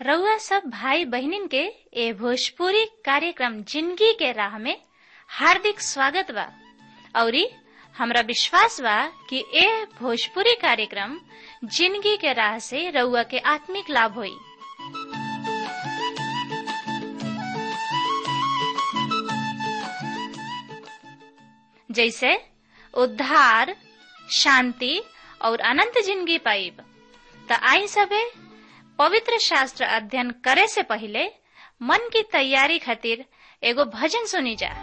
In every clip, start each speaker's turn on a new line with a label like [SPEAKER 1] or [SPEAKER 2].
[SPEAKER 1] रउआ सब भाई बहिनीन के ए भोजपुरी कार्यक्रम जिंदगी के राह में हार्दिक स्वागत बा औरी हमरा विश्वास बा कि ए भोजपुरी कार्यक्रम जिंदगी के राह से रउआ के आत्मिक लाभ होई जैसे उद्धार शांति और अनंत जिंदगी पाइब त आई सबे पवित्र शास्त्र अध्ययन करे से पहले मन की तैयारी खातिर एगो भजन सुनी जा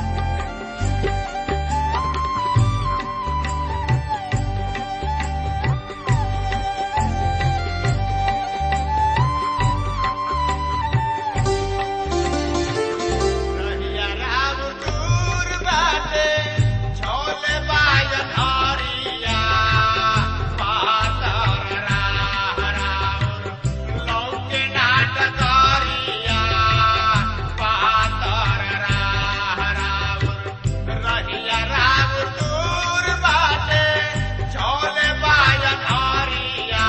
[SPEAKER 2] रहिया राम दूर बाटे, झोले बाजन हरिया। पातर राह राउर, लौके नाट करिया। पातर राह राउर, रहिया राम दूर बाटे, झोले बाजन हरिया।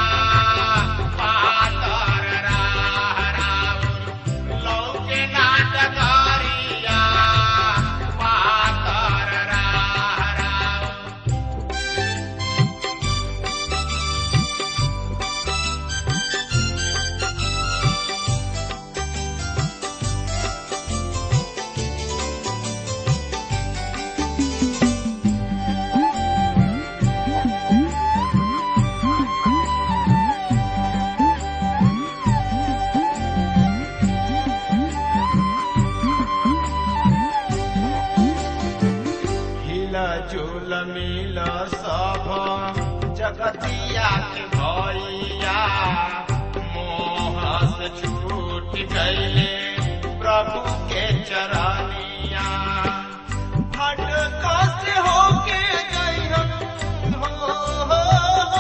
[SPEAKER 2] पातर राह राउर, लौके नाटकारिया पातर राह राउर हिला झूल मिल सब जगतिया के भैया मोह से छूट गईले प्रभु के चरनिया हट कष्ट होके गईहन हो, हो, हो।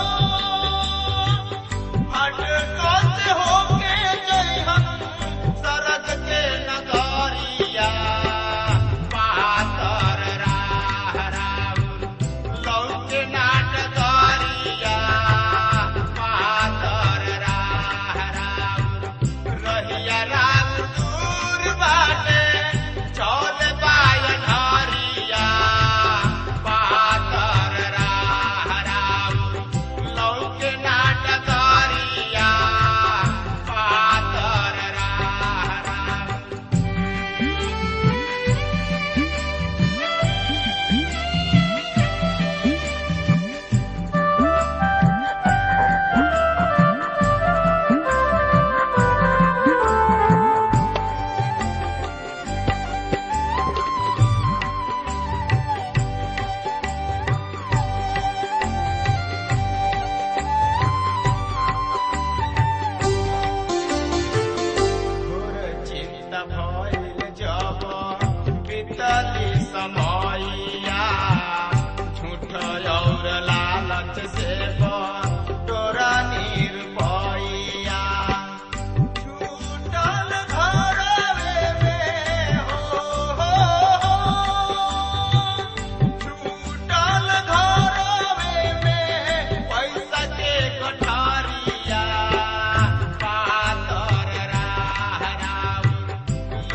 [SPEAKER 2] हट कष्ट होके गईहन सरग के नगरिया पातर राह राउर लौके नाटकरिया पातर राह राउर रहिया राम दूर बाटे चौल बायन हरिया पातर राह राउर लौके नाटकरिया पातर राह राउर घोर चिंता भइल जब बीतली समयया झूठ और लालच से तोरा निरपैया छूटल घरवे में हो, हो, हो। छूटल घरवे में पैसा के कोठारिया पातर राह राउर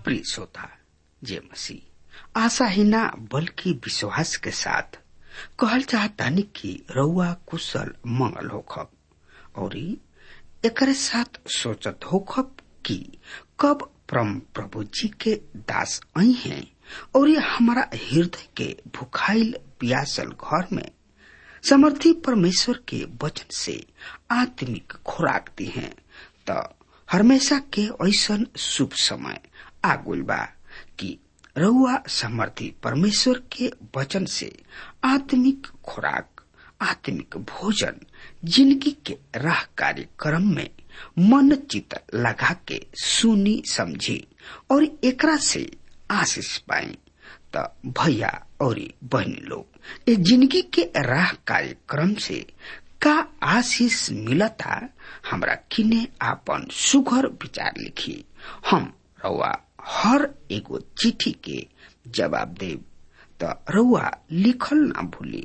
[SPEAKER 3] प्रिय श्रोता जय मसीह आशा ही ना बल्कि विश्वास के साथ कहल चाहतानी कि रउआ कुशल मंगल होखब और एकरे साथ सोचत होखब कि कब परम प्रभु जी के दास आई हैं और ये हमारा हृदय के भुखाइल पियासल घर में समर्थी परमेश्वर के वचन से आत्मिक खुराक दी हैं तो हमेशा के ऐसन शुभ समय आगुल बा कि रउआ समर्थी परमेश्वर के वचन से आत्मिक खुराक आत्मिक भोजन जिंदगी के राह कार्यक्रम में मन चित लगा के सुनी समझी और एकरा से आशीष पाई त भैया और बहनी लोग ये जिंदगी के राह कार्यक्रम से का आशीष मिलता हमरा किने आपन सुघर विचार लिखी हम रउआ हर एगो चिट्ठी के जवाब देव त रउआ लिखल ना भूली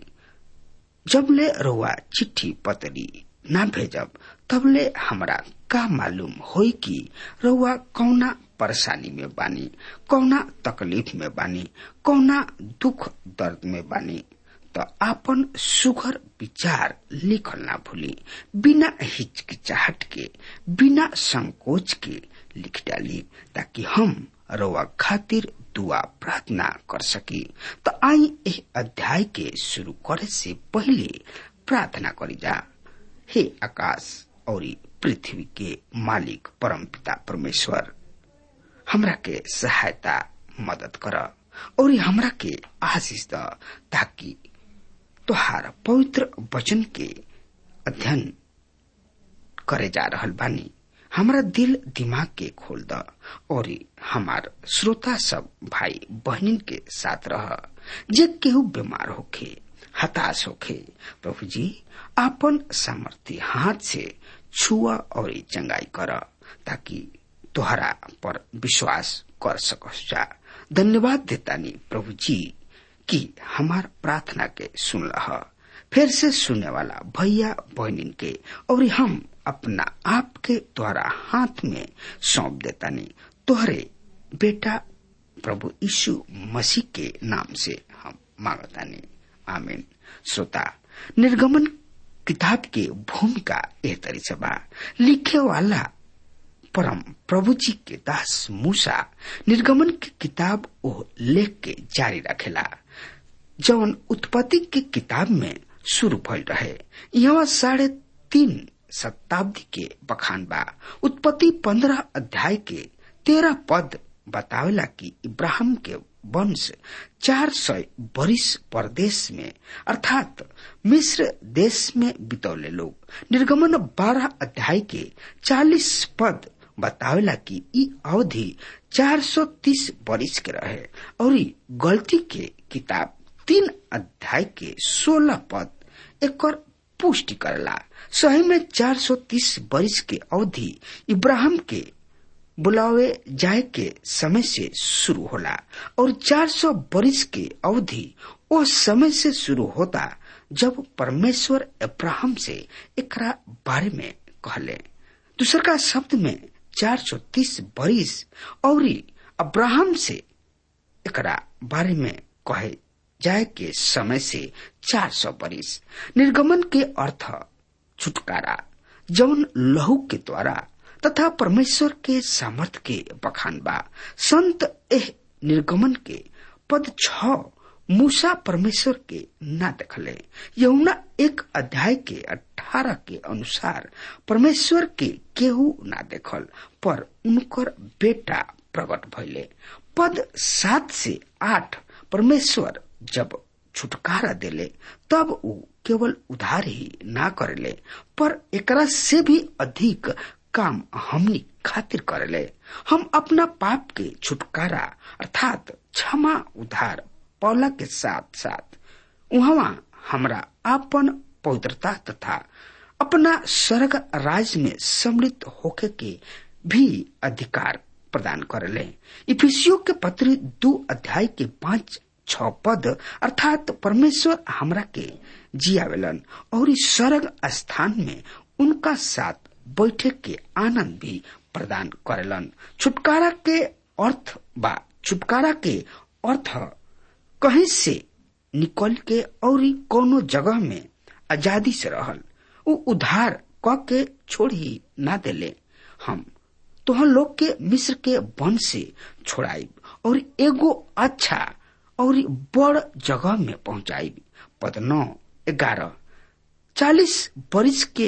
[SPEAKER 3] जबले रउआ चिट्ठी पतरी ना भेजब तबले हमरा का मालूम होई कि रउआ कौना परेशानी में बानी कौना तकलीफ में बानी कौना दुख दर्द में बानी तो आपन सुघर विचार लिखल ना भूली बिना हिचकिचाहट के बिना संकोच के लिख डाली ताकि हम रउआ खातिर दुआ प्रार्थना कर सकी तो आई एह अध्याय के शुरू करे से पहले प्रार्थना करी जा हे आकाश और पृथ्वी के मालिक परम पिता परमेश्वर हमरा के सहायता मदद कर और हमरा के आशीष द ताकि तुहार पवित्र वचन के अध्ययन करे जा रहल बानी हमरा दिल दिमाग के खोल द और हमार श्रोता सब भाई बहनिन के साथ रह जे केहू बीमार होखे हताश होखे प्रभु जी आपन सामर्थ्य हाथ से छुआ और चंगाई कर ताकि तोहरा पर विश्वास कर सकस जा धन्यवाद देतानी प्रभु जी कि हमार प्रार्थना के सुन रहा फिर से सुनने वाला भैया बहनिन के और हम अपना आप के द्वारा हाथ में सौंप देता नहीं तोहरे बेटा प्रभु यीशु मसीह के नाम से हम मांगता नहीं आमीन श्रोता निर्गमन किताब के भूमिका एह तरी से बा लिखे वाला परम प्रभु जी के दास मूसा निर्गमन की किताब ओ लेख के जारी रखेला जौन उत्पत्ति की किताब में शुरू भइल रहे यहाँ साढ़े तीन शताब्दी के बखान बा उत्पत्ति पंद्रह अध्याय के तेरह पद बतावेला कि इब्राहिम के वंश चार सौ बरिस परदेश में अर्थात मिस्र देश में बितौले लोग निर्गमन बारह अध्याय के चालीस पद बतावेला कि ई अवधि 430 बरिस के रहे और गलती के किताब तीन अध्याय के 16 पद एक पुष्टि करला सही में 430 बरिस के अवधि इब्राहिम के बुलावे जाए के समय से शुरू होला और 400 बरिस के अवधि उस समय से शुरू होता जब परमेश्वर अब्राहम से एकरा बारे में कहले दूसर का शब्द में 430 बरिस और अब्राहम से एकरा बारे में कहे जाए के समय से 400 बरिस निर्गमन के अर्थ छुटकारा जौन लहू के द्वारा तथा परमेश्वर के सामर्थ के बखान बा संत एह निर्गमन के पद छ मूसा परमेश्वर के ना देखले यमुना एक अध्याय के अठारह के अनुसार परमेश्वर के केहू ना देखल पर उनकर बेटा प्रकट भइले पद सात से आठ परमेश्वर जब छुटकारा देले तब ऊ केवल उधार ही ना करेले पर एकरा से भी अधिक काम हमनी खातिर करेले हम अपना पाप के छुटकारा अर्थात क्षमा उधार पौला के साथ साथ वहाँ हमरा अपन पवित्रता तथा अपना स्वर्ग राज में सम्मिलित होके के भी अधिकार प्रदान करेले इफिसियो के पत्र दो अध्याय के पांच छ पद अर्थात परमेश्वर हमरा के जियावेलन और इस स्वर्ग स्थान में उनका साथ बैठे के आनंद भी प्रदान करेलन छुटकारा के अर्थ बा छुटकारा के अर्थ कहीं से निकल के और कोनो जगह में आजादी से रहल उ उधार क के छोड़ ही ना देले हम तोहन लोग के मिस्र के वन से छोड़ाइब और एगो अच्छा और बड़ जगह में पहुंचाइब पद नौ ग्यारह चालीस बरिस के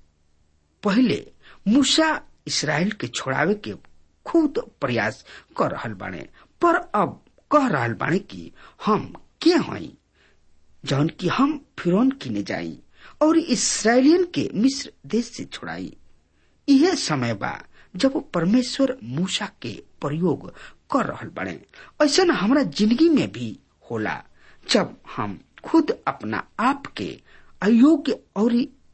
[SPEAKER 3] पहले मूसा इसराइल के छोड़ावे के खुद प्रयास कर रहल बाने पर अब कह रहल बाने कि हम के हई जौन कि हम फिरौन किने जाई और इसराइलियन के मिस्र देश से छोड़ाई यह समय बा जब परमेश्वर मूसा के प्रयोग कर रहल बने ऐसा हमारा जिंदगी में भी होला जब हम खुद अपना आप के अयोग्य और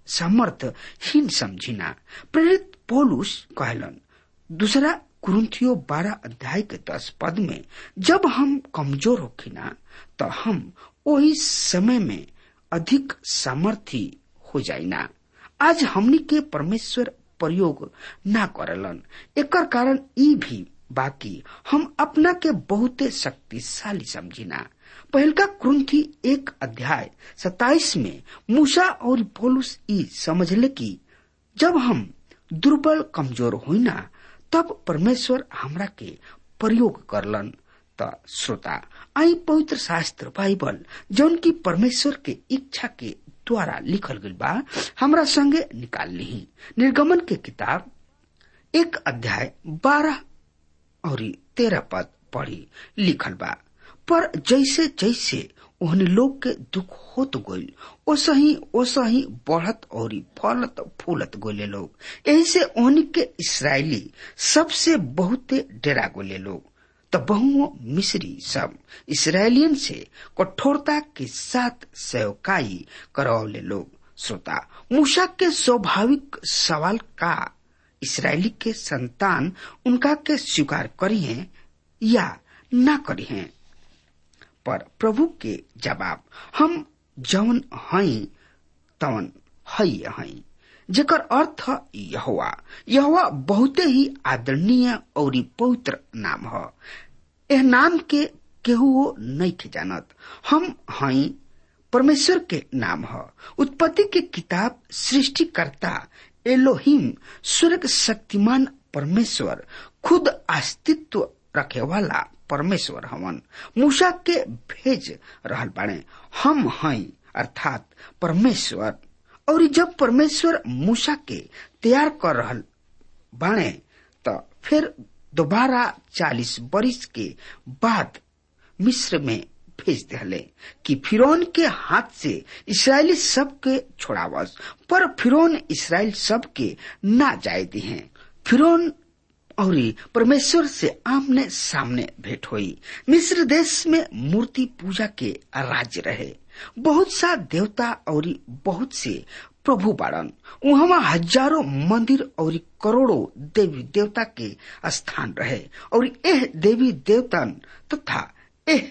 [SPEAKER 3] समर्थहीन समझिना प्रेरित पौलुस कहलन दूसरा कुरुंथियो बारह अध्याय के दस पद में जब हम कमजोर होखिना तो हम वही समय में अधिक सामर्थी हो जाइना आज हमनी के परमेश्वर प्रयोग ना करलन एकर कारण ई भी बाकी हम अपना के बहुते शक्तिशाली समझिना पहलका कुरुंथी एक अध्याय सताइस में मूसा और पौलुस ई समझले कि जब हम दुर्बल कमजोर होइना तब परमेश्वर हमरा के प्रयोग करलन त श्रोता आई पवित्र शास्त्र बाइबल जौन की परमेश्वर के इच्छा के द्वारा लिखल गई बा हमरा संगे निकाल ली निर्गमन के किताब एक अध्याय बारह और तेरह पद पढ़ी लिखल बा पर जैसे जैसे ओहन लोग के दुख होत गइल ओसही ओसही बढ़त और फलत फूलत गोले लोग यही से ओहन के इसराइली सबसे बहुते डेरा गोले लोग त बहुओं मिस्री सब इसराइलियन से कठोरता के साथ सेवकाई करवले लोग श्रोता मूसा के स्वाभाविक सवाल का इसराइली के संतान उनका के स्वीकार करी हैं या ना करी हैं पर प्रभु के जवाब हम जवन हई तवन हई हई जेकर अर्थ यहोवा यहोवा बहुते ही आदरणीय और पवित्र नाम ह एह नाम के केहू नहीं के जानत हम हई परमेश्वर के नाम ह उत्पत्ति के किताब सृष्टिकर्ता एलोहिम स्वर्ग शक्तिमान परमेश्वर खुद अस्तित्व रखे वाला परमेश्वर हवन मूसा के भेज रहल बाड़े हम हई अर्थात परमेश्वर और जब परमेश्वर मूसा के तैयार कर रहल बाणे त फिर दोबारा चालीस बरिस के बाद मिस्र में भेज दिले कि फिरौन के हाथ से इसराइली सब के छोड़ावस पर फिरौन इसराइल सब के ना जाए दी हैं फिरौन और परमेश्वर से आमने सामने भेंट हुई मिस्र देश में मूर्ति पूजा के राज्य रहे बहुत सा देवता और बहुत से प्रभु बाड़न वहाँ हजारों मंदिर और करोड़ों देवी देवता के स्थान रहे और एह देवी देवतन तथा एह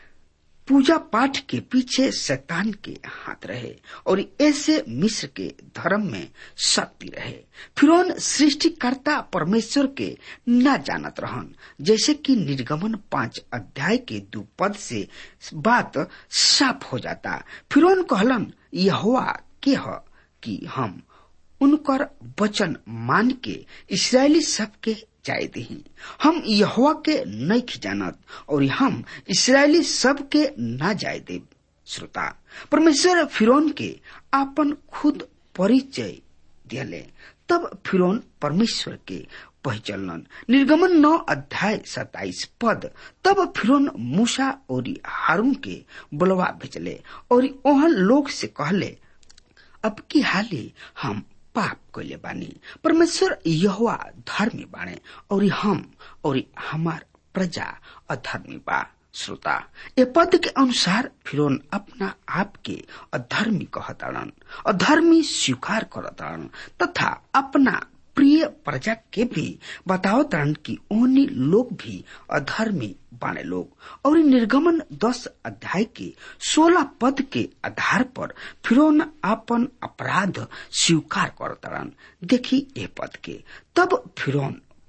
[SPEAKER 3] पूजा पाठ के पीछे शैतान के हाथ रहे और ऐसे मिस्र के धर्म में शक्ति रहे फिर सृष्टिकर्ता परमेश्वर के न जानत रहन जैसे कि निर्गमन पांच अध्याय के दो पद से बात साफ हो जाता फिर कहलन यहोवा के ह कि हम उनकर वचन मान के इसराइली सबके जाय दही हम यहोवा के नहीं जानत और हम इसराइली सब के ना जाय दे श्रोता परमेश्वर फिरौन के आपन खुद परिचय दिले तब फिरौन परमेश्वर के पहचलन निर्गमन नौ अध्याय सताइस पद तब फिरौन मूसा और हारून के बुलवा भेजले और ओहन लोग से कहले अब की हाली हम पाप कैले बानी परमेश्वर यहोवा धर्मी बाणे और हम और हमार प्रजा अधर्मी बा श्रोता ए पद के अनुसार फिरौन अपना आप के अधर्मी कहताड़न अधर्मी स्वीकार करताड़न तथा अपना प्रिय प्रजा के भी बतावताड़न कि ओनी लोग भी अधर्मी बाणे लोग और निर्गमन दस अध्याय के सोलह पद के आधार पर फिरौन अपन अपराध स्वीकार करताड़न देखी ए पद के तब फिरौन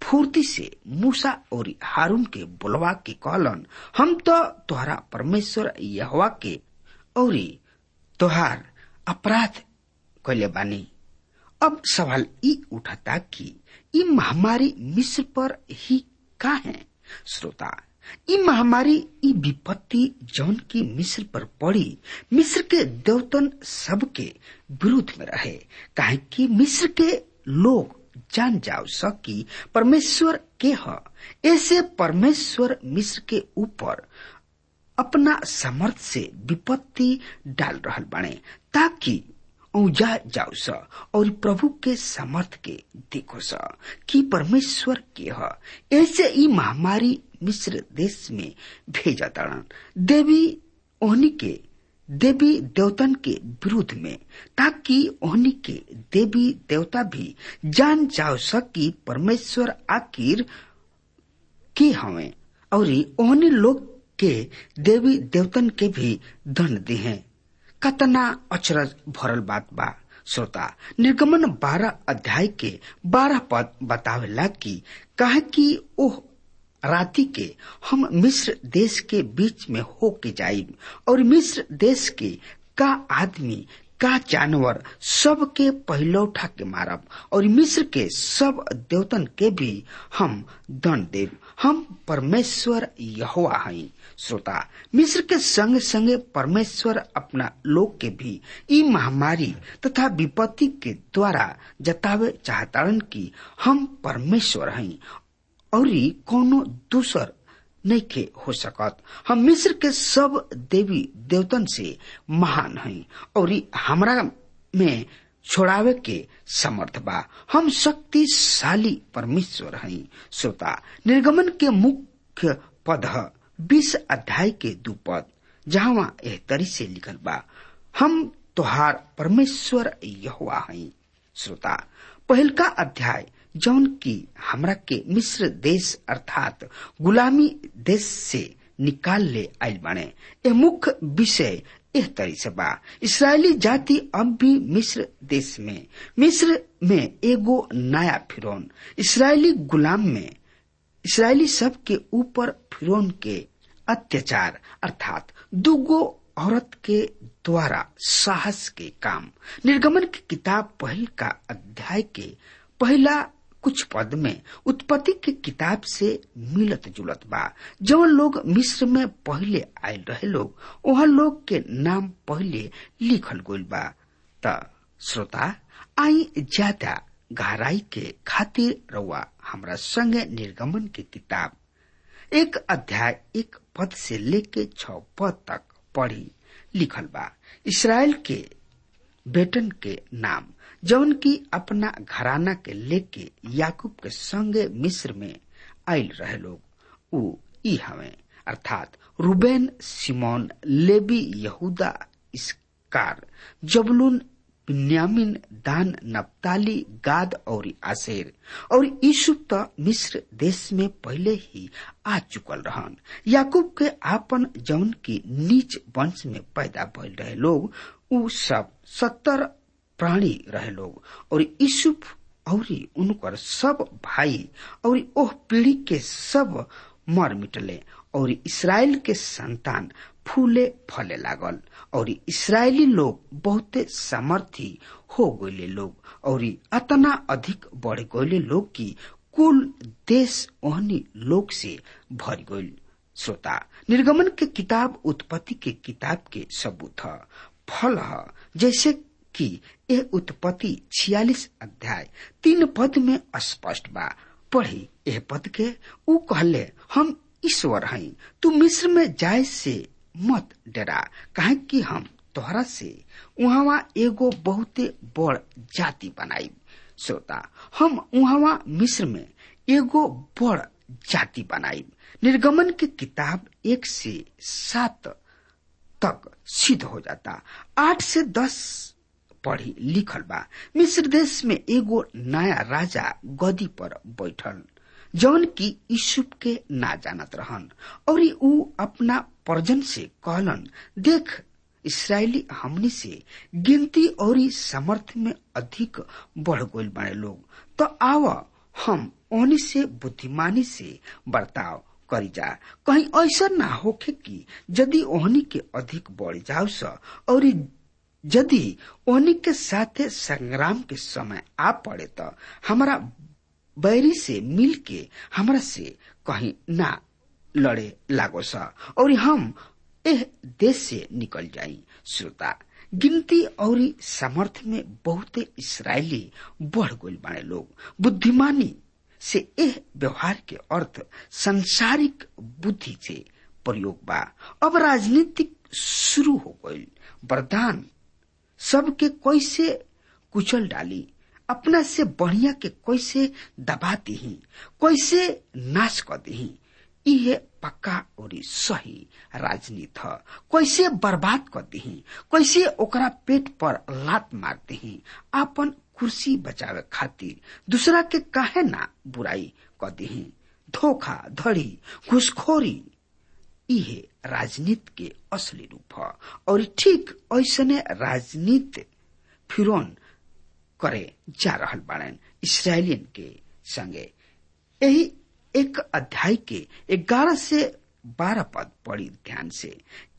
[SPEAKER 3] फूर्ति से मूसा और हारून के बुलवा के कहलन हम तो तोहरा परमेश्वर यहवा के और तोहार अपराध कैले बानी अब सवाल ई उठता कि ई महामारी मिस्र पर ही का है श्रोता ई महामारी ई विपत्ति जौन की मिस्र पर पड़ी मिस्र के देवतन सब के विरुद्ध में रहे काहे कि मिस्र के लोग जान जाओ सकी परमेश्वर के ह ऐसे परमेश्वर मिस्र के ऊपर अपना समर्थ से विपत्ति डाल रहल बने ताकि औजा जाओ स और प्रभु के समर्थ के देखो स कि परमेश्वर के ह ऐसे ई महामारी मिस्र देश में भेजा तड़न देवी ओहनी के देवी देवतन के विरुद्ध में ताकि ओहनी के देवी देवता भी जान जाओ सकी परमेश्वर आखिर के हवे और ओहनी लोग के देवी देवतन के भी दंड दे हैं कतना अचरज भरल बात बा श्रोता निर्गमन बारह अध्याय के बारह पद बतावेला कि कहे कि ओह राति के हम मिस्र देश के बीच में हो के जाइब और मिस्र देश के का आदमी का जानवर सब के पहलौठा के मारब और मिस्र के सब देवतन के भी हम दंड देव हम परमेश्वर यहोवा हई श्रोता मिस्र के संग संगे परमेश्वर अपना लोग के भी ई महामारी तथा विपत्ति के द्वारा जतावे चाहतारन की हम परमेश्वर हई और कोनो दूसर नहीं के हो सकत हम मिस्र के सब देवी देवतन से महान हई और हमरा में छोड़ावे के समर्थ बा हम शक्तिशाली परमेश्वर हई श्रोता निर्गमन के मुख्य पद बीस अध्याय के दू पद जहाँ एह तरी से लिखल बा हम तोहार परमेश्वर यहुआ हई श्रोता पहलका अध्याय जौन की हमरा के मिस्र देश अर्थात गुलामी देश से निकाल ले आयल बने ए मुख्य विषय एह तरी से बा इसराइली जाति अब भी मिस्र देश में मिस्र में एगो नया फिरौन इसराइली गुलाम में इसराइली सब के ऊपर फिरौन के अत्याचार अर्थात दुगो औरत के द्वारा साहस के काम निर्गमन की किताब पहल का अध्याय के पहला कुछ पद में उत्पत्ति के किताब से मिलत जुलत बा जवन लोग मिस्र में पहले आयल रहे लोग वह लोग के नाम पहले लिखल गइल बा त श्रोता आई ज्यादा गहराई के खातिर रउआ हमरा संगे निर्गमन के किताब एक अध्याय एक पद से लेके छ पद तक पढ़ी लिखल बा इसराइल के बेटन के नाम जौन की अपना घराना के लेके याकूब के संगे मिस्र में आयल रहे लोग उ ई हवे अर्थात रूबेन सिमोन लेबी यहूदा इसकार जबलून बिन्यामिन दान नप्ताली गाद और आसेर और यूसुफ तो मिस्र देश में पहले ही आ चुकल रहन याकूब के आपन जौन की नीच वंश में पैदा भइल रहे लोग उ सब सत्तर प्राणी रहे लोग और यूसुफ और उनकर सब भाई और ओह पीढ़ी के सब मर मिटले और इसराइल के संतान फूले फले लागल और इसराइली लोग बहुते सामर्थी हो गए लोग और अतना अधिक बढ़ गए लोग की कुल देश ओहनी लोग से भर गई श्रोता निर्गमन के किताब उत्पत्ति के किताब के सबूत है फल है जैसे कि यह उत्पत्ति छियालीस अध्याय तीन पद में स्पष्ट बा पढ़ी यह पद के ऊ कहले हम ईश्वर हई तू मिस्र में जाए से मत डरा काहे कि हम तोहरा से वहां एगो बहुते बड़ जाति बनाई श्रोता हम वहां मिस्र में एगो बड़ जाति बनाई निर्गमन की किताब एक से सात तक सिद्ध हो जाता आठ से दस पढ़ी लिखल बा मिस्र देश में एगो नया राजा गदी पर बैठल जौन की यूसुफ के ना जानत रहन और ऊ अपना परजन से कहलन देख इसराइली हमनी से गिनती और समर्थ में अधिक बढ़ गई बड़े लोग तो आव हम ओहनी से बुद्धिमानी से बर्ताव करी जा कहीं ऐसा ना होखे कि यदि ओहनी के अधिक बढ़ जाओ स और यदि ओहनी के साथे संग्राम के समय आ पड़े तो हमारा बैरी से मिल के हमरा से कहीं ना लड़े लागो सा और हम एह देश से निकल जाई श्रोता गिनती और सामर्थ्य में बहुते इसराइली बढ़ गई बाड़े लोग बुद्धिमानी से एह व्यवहार के अर्थ संसारिक बुद्धि से प्रयोग बा अब राजनीतिक शुरू हो गई वरदान सबके कैसे कुचल डाली अपना से बढ़िया के कैसे दबा दी कैसे नाश कर दी इहे पक्का और सही राजनीति ह कैसे बर्बाद कर दी कैसे ओकरा पेट पर लात मार दी आपन कुर्सी बचावे खातिर दूसरा के काहे ना बुराई कर दी धोखा धड़ी घुसखोरी इहे राजनीति के असली रूप ह और ठीक ऐसने राजनीति फिरौन करे जा रहल बाड़न इसराइलियन के संगे यही एक अध्याय के ग्यारह से बारह पद पड़ी ध्यान से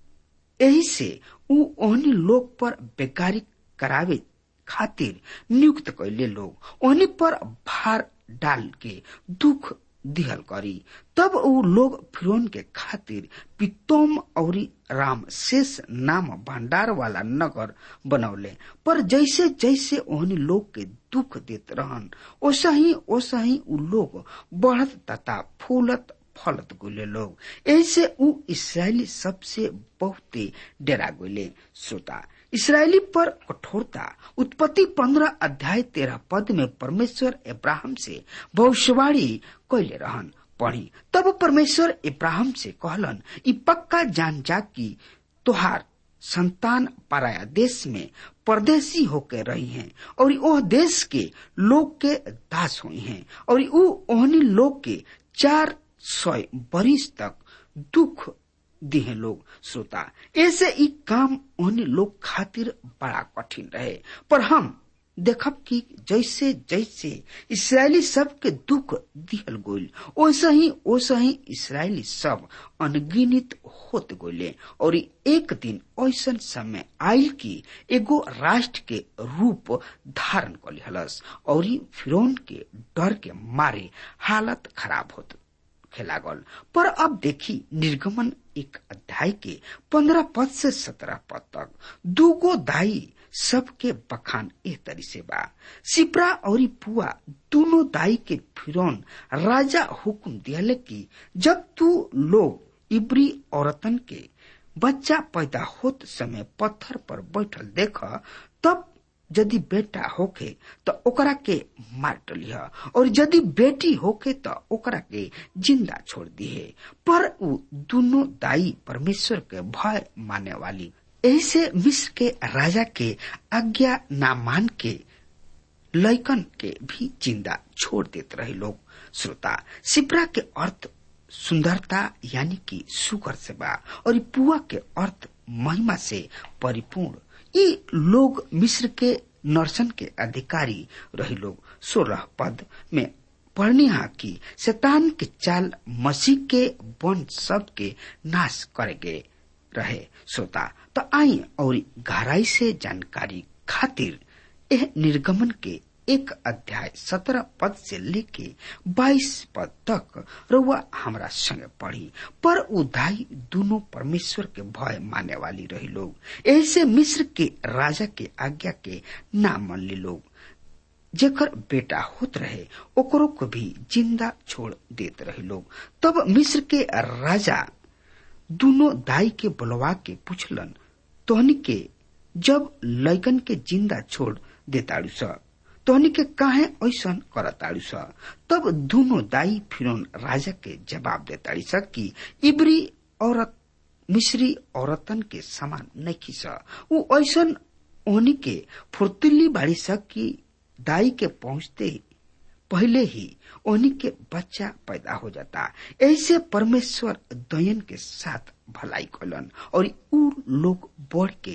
[SPEAKER 3] यही से उ ओहनी लोग पर बेकारी करावे खातिर नियुक्त कैले लोग ओहनी पर भार डाल के दुख दिहल करी तब उ लोग फिरौन के खातिर पितोम और राम शेष नाम भंडार वाला नगर बनौले पर जैसे जैसे ओहनी लोग के दुख देत रहन ओसा ही ओसा ही उ लोग बढ़त तथा फूलत फलत गुले लोग ऐसे उ इसराइली सबसे बहुते डेरा गुले श्रोता इसराइली पर कठोरता उत्पत्ति पंद्रह अध्याय तेरह पद में परमेश्वर इब्राहिम से भविष्यवाणी कैले रहन पढ़ी तब परमेश्वर इब्राहिम से कहलन ई पक्का जान जा कि तोहार संतान पराया देश में परदेसी होकर रही हैं और ओह देश के लोग के दास हुई हैं और उ ओहनी लोग के चार सौ बरिस तक दुख दिहे लोग श्रोता ऐसे ई काम ओहनी लोग खातिर बड़ा कठिन रहे पर हम देखब कि जैसे जैसे इसराइली सब के दुख दिहल गोल वैसे ही वैसे ही इसराइली सब अनगिनित होत गोले और एक दिन ऐसा समय आयल कि एगो राष्ट्र के रूप धारण कर लिहलस और फिरौन के डर के मारे हालत खराब होत लागल पर अब देखी निर्गमन एक अध्याय के पंद्रह पद से सत्रह पद तक दूगो दाई सबके बखान एह तरी से बा सिपरा और पुआ दोनों दाई के फिरौन राजा हुक्म दिया कि जब तू लोग इब्री औरतन के बच्चा पैदा होत समय पत्थर पर बैठल देख तब यदि बेटा होके तो ओकरा के मार डलिह और यदि बेटी होके तो ओकरा के जिंदा छोड़ दिहे पर उ दोनों दाई परमेश्वर के भय माने वाली ऐसे मिस्र के राजा के आज्ञा ना मान के लैकन के भी जिंदा छोड़ देते रहे लोग श्रोता सिपरा के अर्थ सुंदरता यानी कि सुकर से बा और पुआ के अर्थ महिमा से परिपूर्ण ये लोग मिस्र के नरसन के अधिकारी रहे लोग सोलह पद में पढ़निहा की शैतान के चाल मसीह के वंश सब के नाश करेगे रहे श्रोता तो आई और गहराई से जानकारी खातिर यह निर्गमन के एक अध्याय सत्रह पद से लेके बाईस पद तक रउआ हमरा संगे पढ़ी पर उदाई दोनों परमेश्वर के भय माने वाली रही लोग ऐसे मिस्र के राजा के आज्ञा के ना मन ली लोग जेकर बेटा होत रहे ओकरो को भी जिंदा छोड़ देते रहे लोग तब मिस्र के राजा दोनों दाई के बुलवा के पूछलन तोहनी के जब लैकन के जिंदा छोड़ देताड़ू स तोहनी के काहे ऐसन करताड़ू स तब दोनों दाई फिरौन राजा के जवाब देताड़ी स कि इब्री औरत मिस्री औरतन के समान नहीं स उ ऐसन ओहनी के फुर्तिली बाड़ी स कि दाई के पहुंचते ही पहले ही ओहनी के बच्चा पैदा हो जाता ऐसे परमेश्वर दयन के साथ भलाई कलन और उ लोग बढ़ के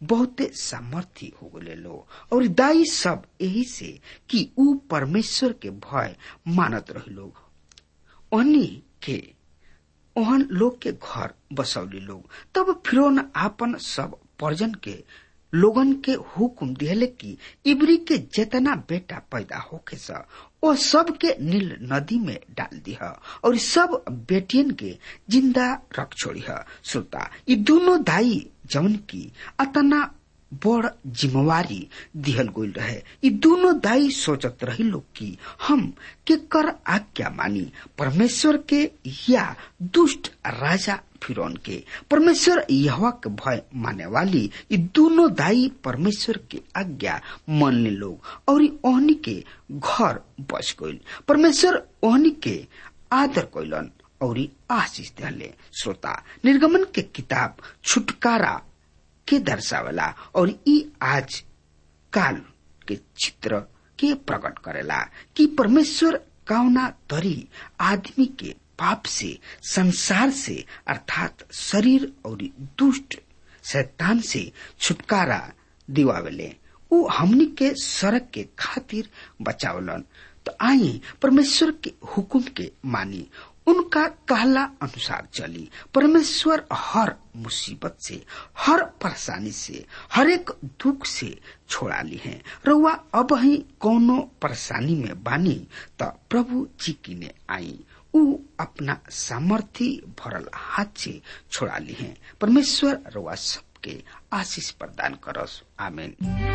[SPEAKER 3] बहुते सामर्थ्य हो गए लोग और दाई सब यही से कि ऊ परमेश्वर के भय मानत रहे लोग ओहनी के ओहन लोग के घर बसौली लोग तब फिर आपन सब पर्जन के लोगन के हुकुम दिहले कि इबरी के जितना बेटा पैदा होके सा ओ सब के नील नदी में डाल दिह और सब बेटियन के जिंदा रख छोड़ी श्रोता ये दोनों दाई जौन की अतना बड़ जिम्मेवारी दिहल गई रहे ये दोनों दाई सोचत रही लोग कि हम के कर आज्ञा मानी परमेश्वर के या दुष्ट राजा फिरौन के परमेश्वर यहवा के भय माने वाली ये दोनों दाई परमेश्वर के आज्ञा मानने लोग और ओहनी के घर बच गईल परमेश्वर ओहनी के आदर कैलन और आशीष दिले श्रोता निर्गमन के किताब छुटकारा के दर्शावला और ई आज काल के चित्र के प्रकट करेला कि परमेश्वर कौना तरी आदमी के पाप से संसार से अर्थात शरीर और दुष्ट शैतान से छुटकारा दिवावेले ऊ हमनी के सड़क के खातिर बचावलन तो आई परमेश्वर के हुकुम के मानी उनका कहला अनुसार चली परमेश्वर हर मुसीबत से हर परेशानी से हर एक दुख से छोड़ा ली है रउआ अब ही कोनो परेशानी में बानी त प्रभु जी की ने आई ऊ अपना सामर्थ्य भरल हाथ से छोड़ा ली है परमेश्वर रउआ सबके आशीष प्रदान करस आमीन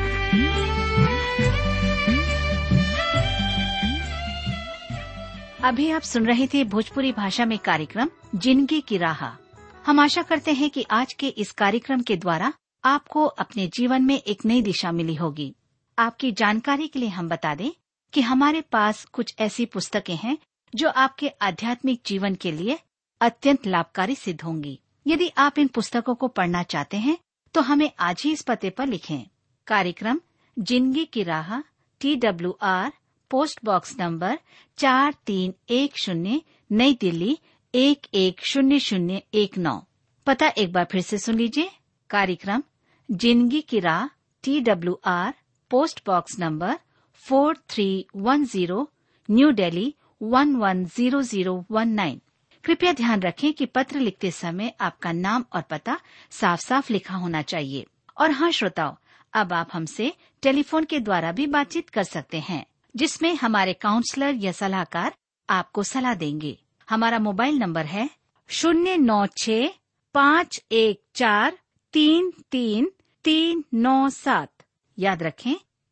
[SPEAKER 4] अभी आप सुन रहे थे भोजपुरी भाषा में कार्यक्रम जिंदगी की राह हम आशा करते हैं कि आज के इस कार्यक्रम के द्वारा आपको अपने जीवन में एक नई दिशा मिली होगी आपकी जानकारी के लिए हम बता दें कि हमारे पास कुछ ऐसी पुस्तकें हैं जो आपके आध्यात्मिक जीवन के लिए अत्यंत लाभकारी सिद्ध होंगी यदि आप इन पुस्तकों को पढ़ना चाहते हैं तो हमें आज ही इस पते पर लिखें कार्यक्रम जिंदगी की राह T W R post box number चार तीन एक शून्य नई दिल्ली एक एक शून्य शून्य एक नौ पता एक बार फिर से सुन लीजिए कार्यक्रम जिंदगी की राह T W R post box number four three one zero new Delhi one one zero zero one nine कृपया ध्यान रखें कि पत्र लिखते समय आपका नाम और पता साफ साफ लिखा होना चाहिए और हाँ श्रोताओं अब आप हमसे टेलीफोन के द्वारा भी बातचीत कर सकते हैं जिसमें हमारे काउंसलर या सलाहकार आपको सलाह देंगे हमारा मोबाइल नंबर है शून्य नौ छ पाँच एक चार तीन तीन तीन नौ सात याद रखें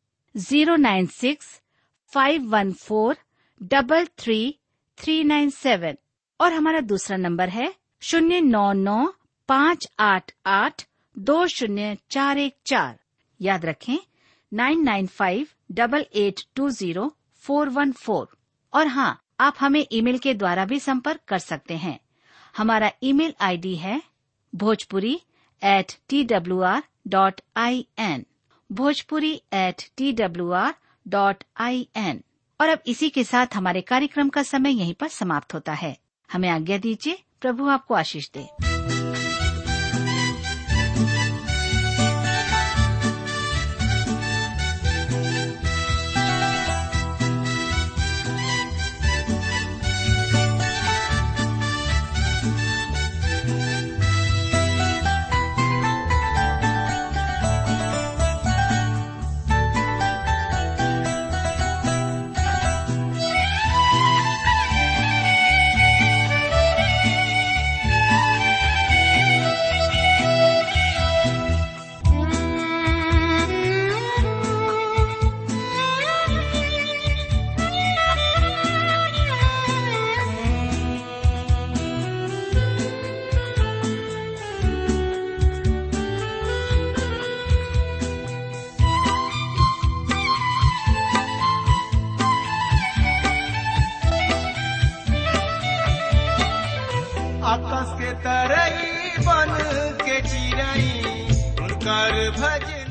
[SPEAKER 4] zero nine six five one four double three three nine seven और हमारा दूसरा नंबर है शून्य नौ नौ पाँच आठ आठ दो शून्य चार एक चार याद रखें nine nine five double eight two zero four one four और हाँ आप हमें ईमेल के द्वारा भी संपर्क कर सकते हैं हमारा ईमेल आईडी है Bhojpuri at T W R dot I N Bhojpuri at T W R dot I N और अब इसी के साथ हमारे कार्यक्रम का समय यहीं पर समाप्त होता है हमें आज्ञा दीजिए प्रभु आपको आशीष दे
[SPEAKER 2] आकाश के तरई बन के चिरई उनकर भज